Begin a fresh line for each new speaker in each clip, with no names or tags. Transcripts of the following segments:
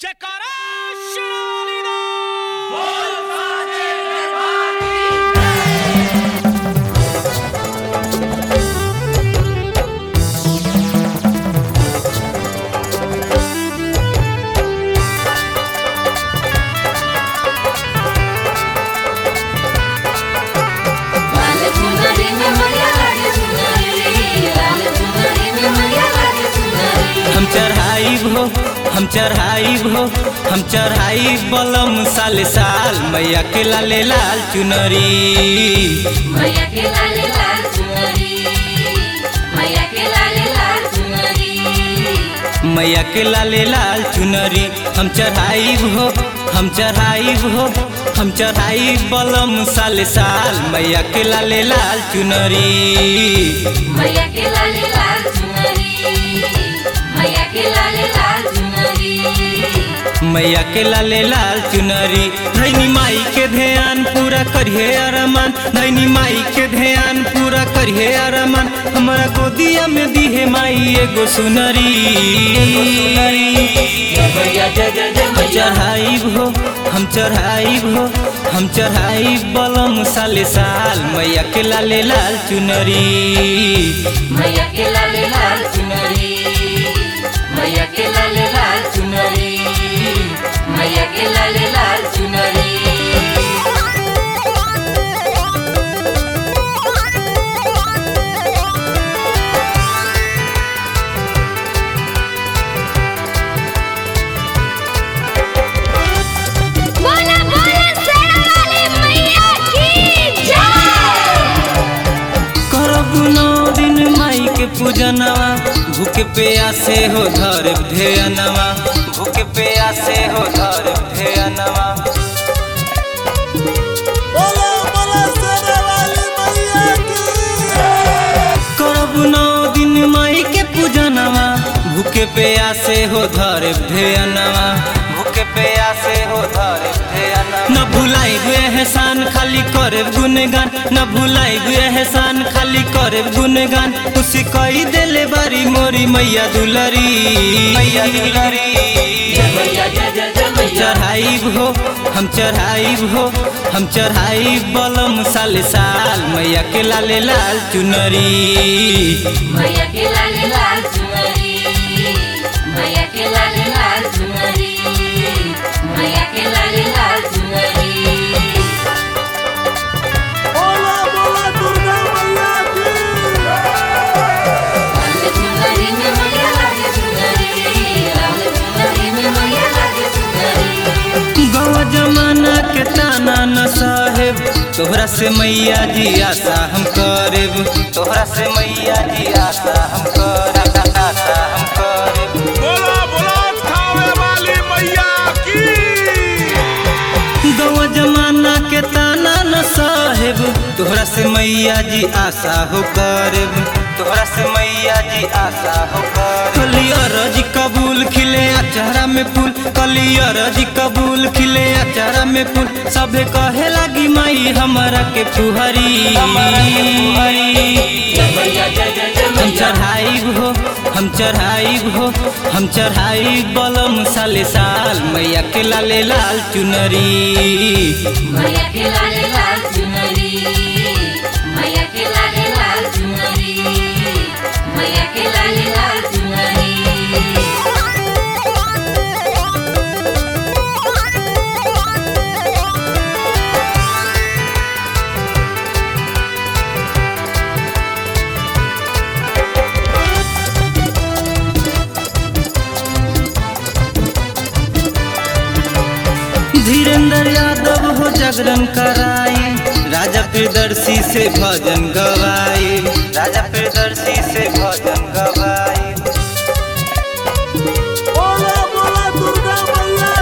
जयकारा शिरोमणि दा
लाल चुनरी में मैया लागे चुनरी लाल चुनरी में मैया लागे चुनरी
हम चढ़ाई हो हम चढ़ाई हो हम चढ़ाई बलम साल साल मैया के लाले लाल चुनरी
मैया के लाले लाल चुनरी मैया के लाले लाल चुनरी
मैया के लाले लाल चुनरी हम चढ़ाई हो हम चढ़ाई हो हम चढ़ाई बलम साल साल मैया के लाले लाल चुनरी
मैया के लाले लाल चुनरी मैया के लाले लाल चुनरी
मैया के लाले लाल चुनरी धैनी माई के ध्यान पूरा करिए अरमान धैनी माई के ध्यान पूरा करिए अरमान हमारा गोदिया में दिहे माई एगो सुनरी हम चढ़ाई हो हम चढ़ाई हो हम चढ़ाई बलम साले साल मैया के लाले लाल चुनरी
मैया के लाले लाल चुनरी मैया के लाले लाल चुनरी मैया के लाले लाल चुनरी बोला बोला शेरावाली मैया की जय
करब नौ दिन माई के पूजनवा भूखे प्यासे हो धर ध्यनवा भूखे प्यासे हो धर ध्यनवा
बोलो बोलो शेरावाली मैया की
करब नौ दिन माई के पूजनवा भूखे प्यासे हो धर ध्यनवा भूखे प्यासे हो धर ध्यनवा न भुलाई हुए एहसान खाली करे गुनगान न भुलाई हुए एहसान खाली करे गुनगान उसी कही देले बारी मोरी मैया दुलरी मैया दुलरी चढ़ाई हो हम चढ़ाई हो हम चढ़ाई बलम साल साल मैया के लाले लाल चुनरी
मैया के लाले लाल चुनरी मैया के लाले लाल चुनरी मैया के लाले लाल चुनरी
बोलो बोलो दुर्गा मैया की
लाल चुनरी में मैया लागे चुनरी लाल चुनरी में मैया लागे चुनरी
गौ जमाना के ताना न साहेब तोहरा से मैया जी आशा हम करेब तोहरा से मैया जी आशा हम करेब आशा हम करेब
बोलो बोलो खावे वाली मैया की
गौ जमाना के ताना न साहेब तोहरा से मैया जी आशा हो करेब तोहरा से मैया जी आशा हो करेब कलियर जी कबूल खिले अचारा में फूल कलियर जी कबूल खिले अचारा में फूल सबे कहे लागी माई हमारा के फुहरी हम चढ़ाई हो हम चढ़ाई हो हम चढ़ाई बलम साले साल मैया के लाले लाल चुनरी
मैया के लाले लाल चुनरी मैया के लाले लाल चुनरी मैया के लाले लाल चुनरी
धीरेन्द्र यादव हो जागरण कराई राजा प्रियदर्शी से भजन गवाई राजा प्रियदर्शी से भजन गवाई
बोलो बोलो दुर्गा मैया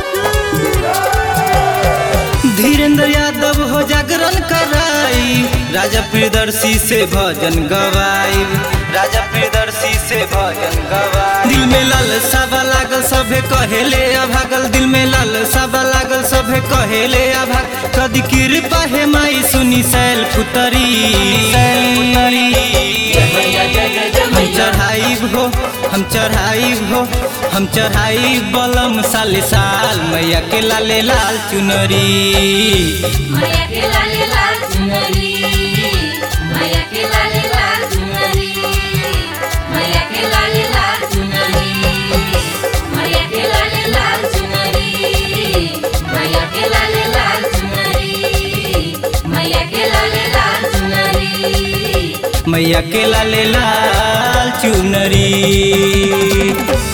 की
धीरेन्द्र यादव हो जागरण कराई राजा प्रियदर्शी से भजन गवाई राजा प्रियदर्शी से भजन गवाई दिल में लाल साबा लागल सभे कहेले अभागल दिल में लाल साबा लागल सभे कहेले अभाग कदी कृपा हे माई सुनी सैल पुतरी सैल पुतरी हम चढ़ाई हो हम चढ़ाई हो हम चढ़ाई बलम साले साल मैया के लाले लाल चुनरी
मैया के लाले लाल चुनरी मैया के लाले लाल चुनरी मैया के लाले लाल चुनरी मैया के लाले लाल चुनरी मैया के लाले लाल चुनरी मैया के लाले लाल चुनरी
मैया के लाले लाल चुनरी